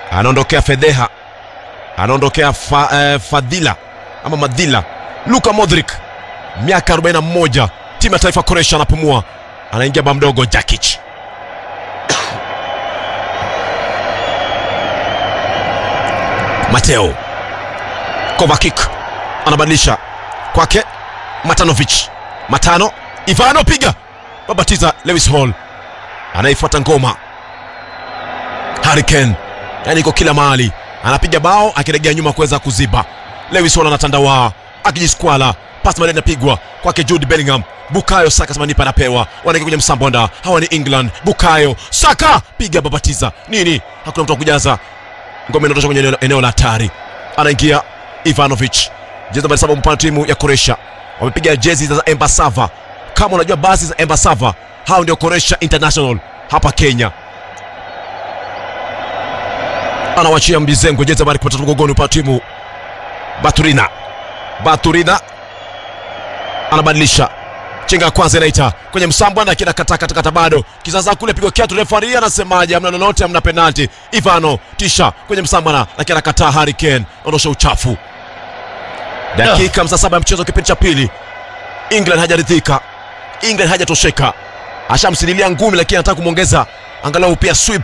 anaondokea fedheha anaondokea fa, eh, fadhila ama madhila luka modric miaka 41 timu ya taifa Croatia anapumua anaingia ba mdogo Jakic Mateo Kovacic anabadilisha kwake Matanovic Matano Ivano piga babatiza Lewis Hall anaifuata ngoma Harry Kane yani iko kila mahali anapiga bao akiregea nyuma kuweza kuziba Lewis Hall anatandawaa akijiskwala pasi madeni inapigwa kwake Jude Bellingham Bukayo Saka sema nipa anapewa wanaingia kwenye msambonda hawa ni England Bukayo Saka piga babatiza nini hakuna mtu wa kujaza ngome inatosha kwenye eneo- eneo la hatari anaingia Ivanovic jezi nambari saba mpana timu ya Croatia wamepiga jezi za Embasava kama unajua basi za Embasava hao ndio Croatia International hapa Kenya anawachia Mbizengo jezi nambari 13 mgongoni upande wa timu Baturina Baturina anabadilisha chenga ya kwanza inaita kwenye msambwa na kina kata kata kata bado kisasa kule pigo kiatu refari anasemaje hamna lolote hamna penalti Ivano tisha kwenye msambwa na lakini anakataa Harry Kane ondosha uchafu dakika 57 ya mchezo kipindi cha pili England hajaridhika England hajatosheka ashamsililia ngumi lakini anataka kumwongeza angalau pia sweep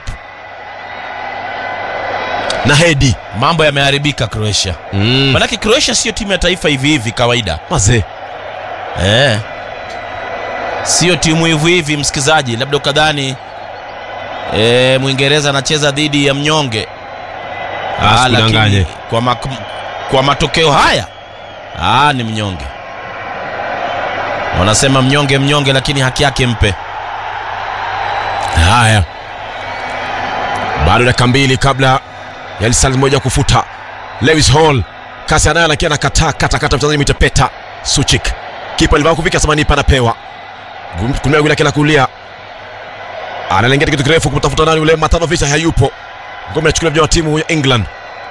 na hedi mambo yameharibika Croatia mm. manake Croatia sio timu ya taifa hivi hivi kawaida mazee eh. sio timu hivi hivi msikizaji labda ukadhani eh, Mwingereza anacheza dhidi ya mnyonge Ah, Asikudanganye. lakini kwa, mak- kwa matokeo haya ah, ni mnyonge wanasema mnyonge mnyonge lakini haki yake mpe Haya, bado dakika mbili kabla ya lisali moja kufuta. Lewis Hall kasi anayo, lakini anakataa kata kata mchezaji mitepeta Suchik, kipa alivaa kuvika samani panapewa kumia yule kila kulia, analengea kitu kirefu kumtafuta nani yule Matanovic, hayupo. Ngome inachukuliwa vijana wa timu ya England.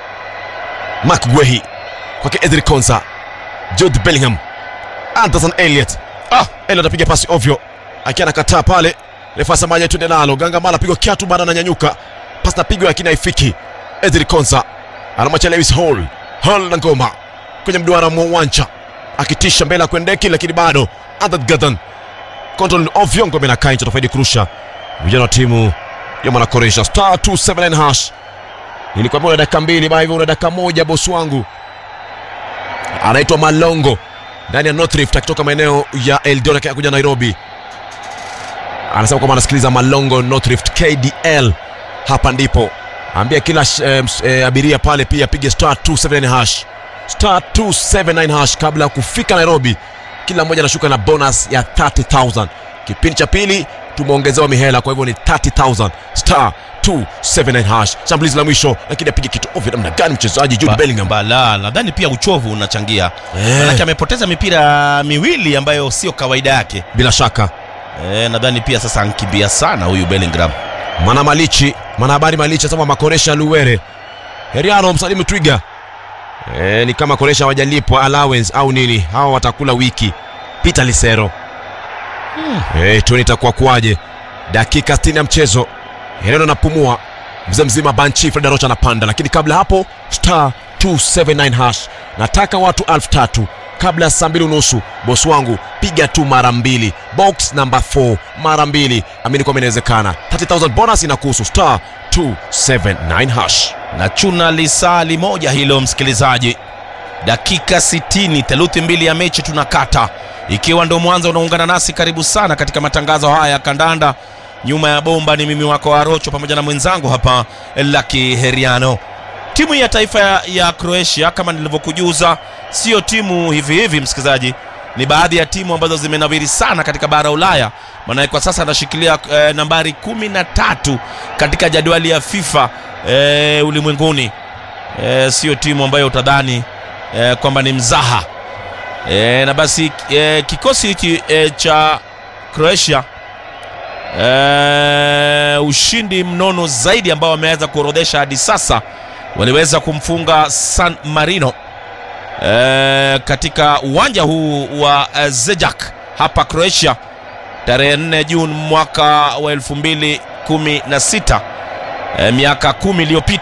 Mark Guehi kwake Edri Konsa, Jude Bellingham, Anderson Elliot. Ah, Elliot apiga pasi ovyo akiwa anakataa pale refa samaja twende nalo gangamala pigwa kiatu bado ananyanyuka pasi napigwa lakini haifiki Edri Konsa anamwacha Lewis Hall Hall na ngoma kwenye mduara mwa uwanja akitisha mbele ya kuendeki lakini bado Adad Gadan control ovyo ngome na kaincha tofaidi kurusha vijana wa timu ya mwana Croatia star 279 hash nilikwambia una dakika mbili baa hivyo una dakika moja bosi wangu anaitwa Malongo ndani ya North Rift akitoka maeneo ya Eldoret kuja Nairobi anasema kwamba anasikiliza Malongo North Rift KDL. Hapa ndipo ambia kila sh- eh, ms- eh, abiria pale pia apige star 279 hash star 279 hash kabla ya kufika Nairobi. Kila mmoja anashuka na bonus ya 30000 kipindi cha pili tumeongezewa mihela, kwa hivyo ni 30000 star 279 hash. Shambulizi la mwisho, lakini apige kitu ovyo namna gani mchezaji Jude Ba- Bellingham? Bala, nadhani pia uchovu unachangia Eh. manake amepoteza mipira miwili ambayo sio kawaida yake Bila shaka eh, nadhani pia sasa ankimbia sana huyu Bellingham Mana Malichi, mwanahabari Malichi asema makoresha Luwere. Heriano msalimu Twiga. E, ni kama koresha hawajalipwa allowance au nini, hawa watakula wiki. Peter Lisero. Hmm. E, tuone itakuwa kuwaje. Dakika 60 ya mchezo. Heriano anapumua. Mzee mzima Banchi Fred Rocha anapanda, lakini kabla hapo star 279 hash. Nataka watu elfu tatu kabla ya saa mbili unusu. Bosi wangu piga tu mara mbili, box number 4 mara mbili, amini kwamba inawezekana. 30000 bonus inakuhusu star 279 hash. na chuna lisali moja hilo msikilizaji dakika 60 theluthi mbili ya mechi tunakata ikiwa ndo mwanzo unaungana nasi karibu sana katika matangazo haya ya kandanda nyuma ya bomba ni mimi wako arocho pamoja na mwenzangu hapa laki heriano timu ya taifa ya, ya croatia kama nilivyokujuza sio timu hivi hivi msikilizaji ni baadhi ya timu ambazo zimenawiri sana katika bara ulaya maanaye kwa sasa anashikilia eh, nambari kumi na tatu katika jadwali ya fifa eh, ulimwenguni eh, sio timu ambayo utadhani eh, kwamba ni mzaha eh, na basi eh, kikosi hiki eh, cha croatia eh, ushindi mnono zaidi ambao wameweza kuorodhesha hadi sasa waliweza kumfunga san marino eh, katika uwanja huu wa eh, zejak hapa croatia tarehe 4 juni mwaka wa 2016 eh, miaka kumi iliyopita